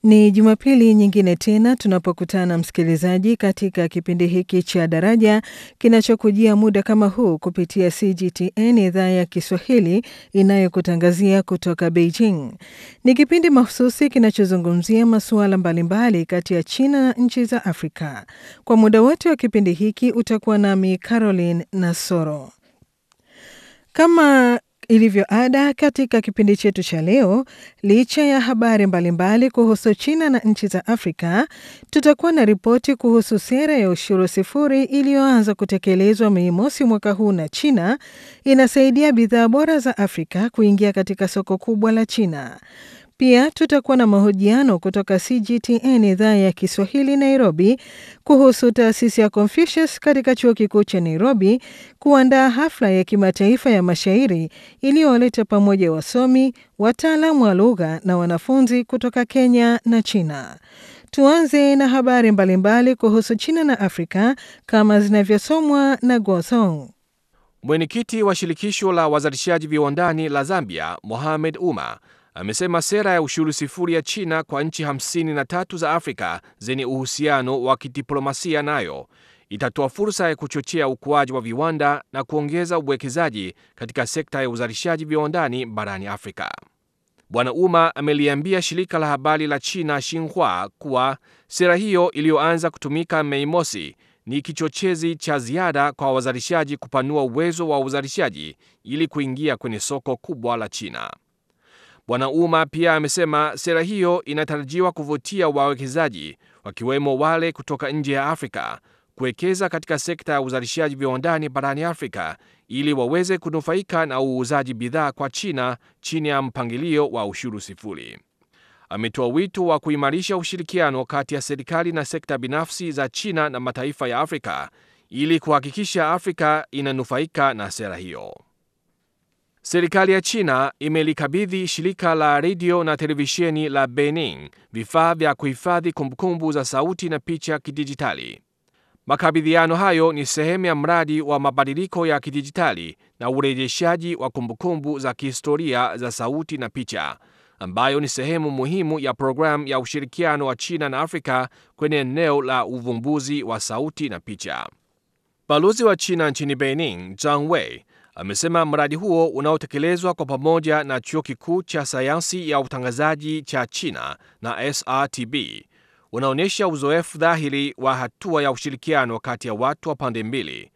Ni Jumapili nyingine tena tunapokutana msikilizaji, katika kipindi hiki cha Daraja kinachokujia muda kama huu kupitia CGTN idhaa ya Kiswahili inayokutangazia kutoka Beijing. Ni kipindi mahususi kinachozungumzia masuala mbalimbali kati ya China na nchi za Afrika. Kwa muda wote wa kipindi hiki utakuwa nami Caroline Nasoro. Kama ilivyo ada katika kipindi chetu cha leo, licha ya habari mbalimbali kuhusu China na nchi za Afrika, tutakuwa na ripoti kuhusu sera ya ushuru sifuri iliyoanza kutekelezwa Mei Mosi mwaka huu na China inasaidia bidhaa bora za Afrika kuingia katika soko kubwa la China. Pia tutakuwa na mahojiano kutoka CGTN idhaa ya Kiswahili Nairobi kuhusu taasisi ya Confucius katika chuo kikuu cha Nairobi kuandaa hafla ya kimataifa ya mashairi iliyowaleta pamoja wasomi, wataalamu wa lugha na wanafunzi kutoka Kenya na China. Tuanze na habari mbalimbali kuhusu China na Afrika kama zinavyosomwa na Gosong. Mwenyekiti wa shirikisho la wazalishaji viwandani la Zambia, Mohamed Uma, amesema sera ya ushuru sifuri ya China kwa nchi 53 za Afrika zenye uhusiano wa kidiplomasia nayo itatoa fursa ya kuchochea ukuaji wa viwanda na kuongeza uwekezaji katika sekta ya uzalishaji viwandani barani Afrika. Bwana Uma ameliambia shirika la habari la China Xinhua kuwa sera hiyo iliyoanza kutumika Mei Mosi ni kichochezi cha ziada kwa wazalishaji kupanua uwezo wa uzalishaji ili kuingia kwenye soko kubwa la China. Bwana Uma pia amesema sera hiyo inatarajiwa kuvutia wawekezaji wakiwemo wale kutoka nje ya Afrika kuwekeza katika sekta ya uzalishaji viwandani barani Afrika ili waweze kunufaika na uuzaji bidhaa kwa China chini ya mpangilio wa ushuru sifuri. Ametoa wito wa kuimarisha ushirikiano kati ya serikali na sekta binafsi za China na mataifa ya Afrika ili kuhakikisha Afrika inanufaika na sera hiyo. Serikali ya China imelikabidhi shirika la redio na televisheni la Benin vifaa vya kuhifadhi kumbukumbu za sauti na picha kidijitali. Makabidhiano hayo ni sehemu ya mradi wa mabadiliko ya kidijitali na urejeshaji wa kumbukumbu za kihistoria za sauti na picha, ambayo ni sehemu muhimu ya programu ya ushirikiano wa China na Afrika kwenye eneo la uvumbuzi wa sauti na picha. Balozi wa China nchini Benin, Zhang Wei, amesema mradi huo unaotekelezwa kwa pamoja na chuo kikuu cha sayansi ya utangazaji cha China na SRTB unaonyesha uzoefu dhahiri wa hatua ya ushirikiano kati ya watu wa pande mbili